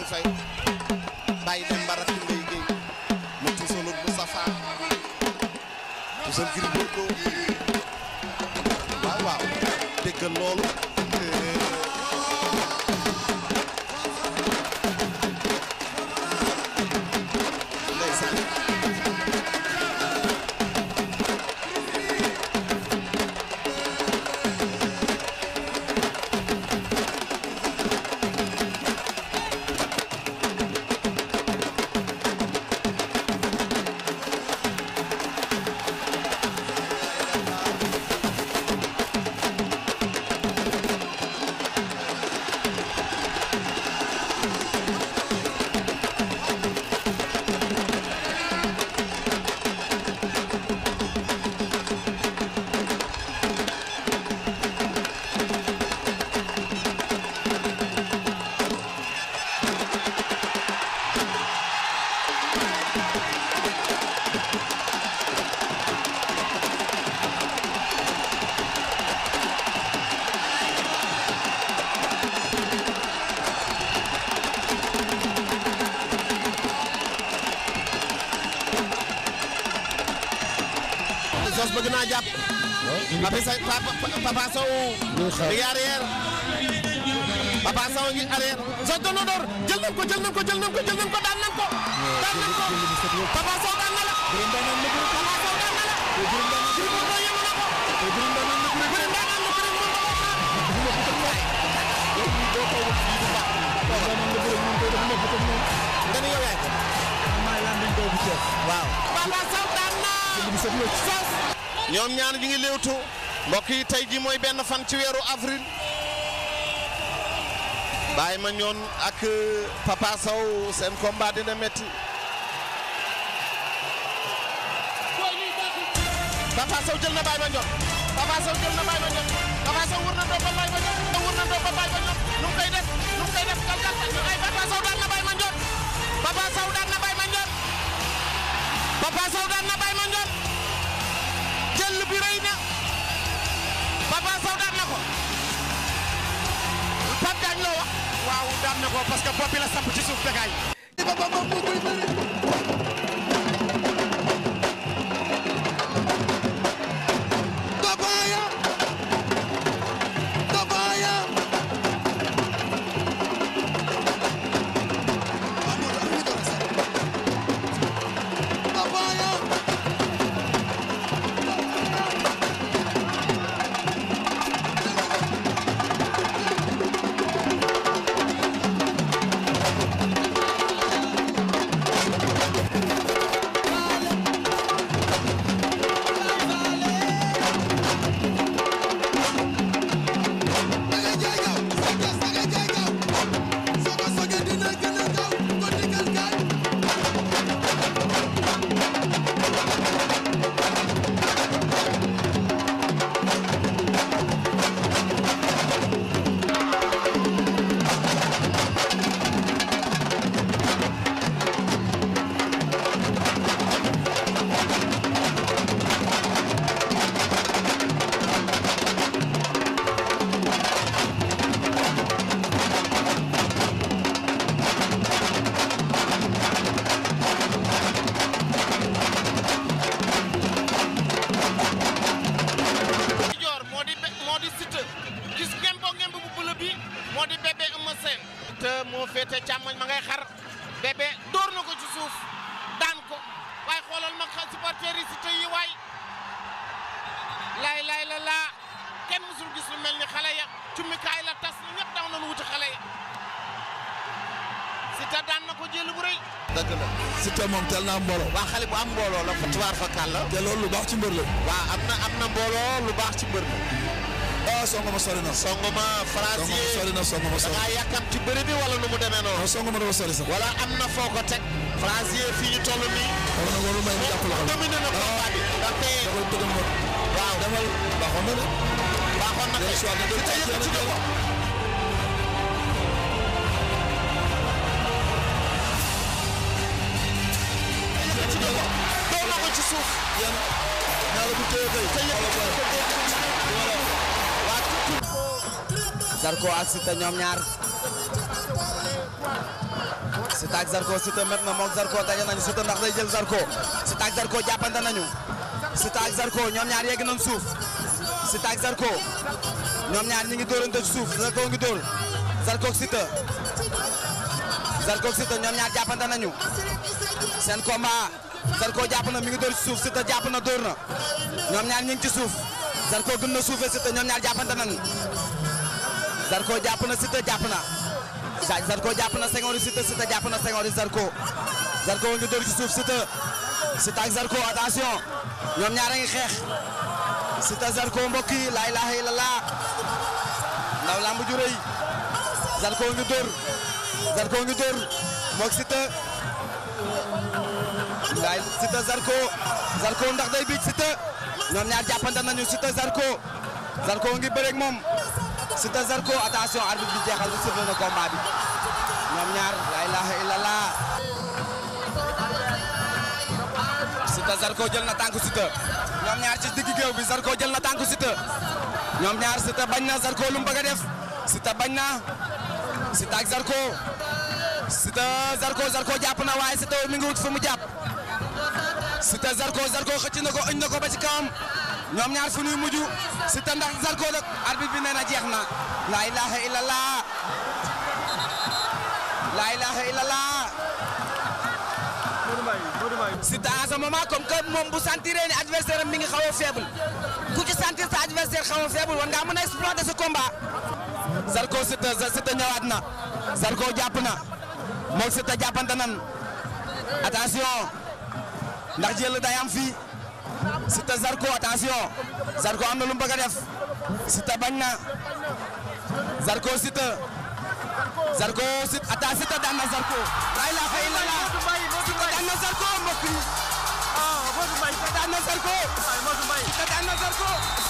Faye bàyyi dem ba rakk ngay géey mu tuusalul Moustapha tuusal Gris Bordeaux waaw waaw déggal loolu ndeysaan Zoss bëgg naa jàpp Papa Sow Papa Sow mi ngi arrière Papa Sow ngi arrière Zoss doon na door jël nañ ko jël nañ ko jël nañ ko jël nañ ko daan nañ ko daan nañ ko Papa Sow daan na la Papa Sow daan na la Gris Bordeaux yëngu na ko bëri ndaanaan la bëri mën na ko nga ni yow yaay waaw Papa Sow daan na Zoss ñoom ñaar ñu ngi léewtu mbokk yi tey ji mooy benn fan ci weeru avril bàyyi ma ñoon ak Papa Sow seen combat dina metti Papa Sow jël na bàyyi ma ñoon Papa Sow jël na bàyyi ma ñoon Papa Sow wër na doo ba bàyyi ma ñoon wër na doo ba bàyyi ma ñoon nu mu koy def nu mu koy def kal kal ay Papa Sow daan na bàyyi ma ñoon Papa Sow daan na bàyyi ma ñoon Papa Sow daan na bàyyi ma ñoon jël bi rëy na Papa Sow daan na ko Pape Diagne loo wax waaw daan na ko parce que bopp bi la samp ci suuf dagaay Dabaya Dabaya Dabaya dangay jaay gaaw Sathies dangay jaay gaaw soo ko sogee dina gën a gaaw ko digal gaay joor moo di be- moo di Siteu gis ngembo ngemb bu bëla bi moo di bébé Eumeu Sène te moo féete càmmoñ ma ngay xar bébé dóor na ko ci suuf daan ko waaye xoolal ma xa supporter yi Siteu yi waay laay laay la laa kenn musul gis lu mel ni xale ya cummikaay la tas na ñëpp daw nañu wuti xale ya Siteu daan na ko jël bu rëy dëgg la Siteu moom teel naa mbooloo. waa xale bu am mbooloo la fatuwaar fa kàlla te loolu lu baax ci mbër la. waa am na am na mbooloo lu baax ci mbër la ah songo ma sori na. songoma songo ma Frazier sori na songo ma da sori. ngaa yàkkam ci bëri bi wala nu mu demee noonu non songo ma dafa sori sax. wala am na foo ko teg Frazier fii ñu toll nii xam nga warul may mu jàpp la xam. dominé na combat bi ndaxte da koy tëgal ma. waaw demal baaxoon na de. baaxoon na Day kay choix na day Siteu yëkkati na ko yëkkati na ko doon na ko ci suuf yéen ñaar bu téye kay. te yëkkati na ko waa tuuti Zarko ak Siteu ñoom ñaar Siteu ak Zarko Siteu met na moog Zarko daje nañu Siteu ndax day jël Zarko Siteu ak Zarko jàppante nañu Siteu ak Zarko ñoom ñaar yegg nañ suuf Siteu ak Zarko ñoom ñaar ñi ngi dóorante ci suuf Zarko ngi dóor Zarko ak Siteu Zarko ak Siteu ñoom ñaar jàppante nañu seen combat Zarko jàpp na mi ngi dóor ci suuf Siteu jàpp na dóor na ñoom ñaar ñu ngi ci suuf Zarko gën na suufee Siteu ñoom ñaar jàppante nañu Zarko jàpp na Siteu jàpp na Sa- Zarko jàpp na Senghor Siteu Siteu jàpp na Senghor Zarko Zarko ngi dóor ci suuf Siteu Siteu ak Zarko attention ñoom ñaar a ngi xeex Siteu Zarko mbokk yi laa ilaaha illallah ndaw lamb ju rëy Zarko ngi dóor Zarko ngi dóor moog Siteu ngaay Siteu Zarko Zarko ndax day biij Siteu ñoom ñaar jàppante nañu Siteu Zarko Zarko ngi bëreeg moom Siteu Zarko attention arbitre bi jeexal bi sifflé na combat bi ñoom ñaar la ilaha illallah Siteu Zarko jël na tànku Siteu ñoom ñaar ci digg géew bi Zarko jël na tànku Siteu ñoom ñaar Siteu bañ na Zarko lu mu bëgg a def Siteu bañ na Siteu ak Zarko Siteu Zarko Zarko jàpp na waaye Siteu mi ngi wut fu mu jàpp Siteu Zarko Zarko xëcc na ko ëñ na ko ba ci kawam ñoom ñaar fu ñuy mujj Siteu ndax Zarko nag arbitre bi nee na jeex na la ilaha illallah la ilaha illallah Siteu à ce moment comme que moom bu sentiree ni adversaire am mi ngi xaw a faible ku ci sentir sa adversaire xaw a faible war ngaa mën a exploiter ce combat Zarko Siteu Siteu ñëwaat na Zarko jàpp na moog Siteu jàppante nan attention ndax jël day am fii Siteu Zarko attention Zarko am na lu mu bëgg a def Siteu bañ na Zarko Siteu Zarko Siteu atta Siteu daan na Zarko la ilaha illallah Siteu daan na Zarko mbokk yi Siteu daan na Zarko Siteu daan na Zarko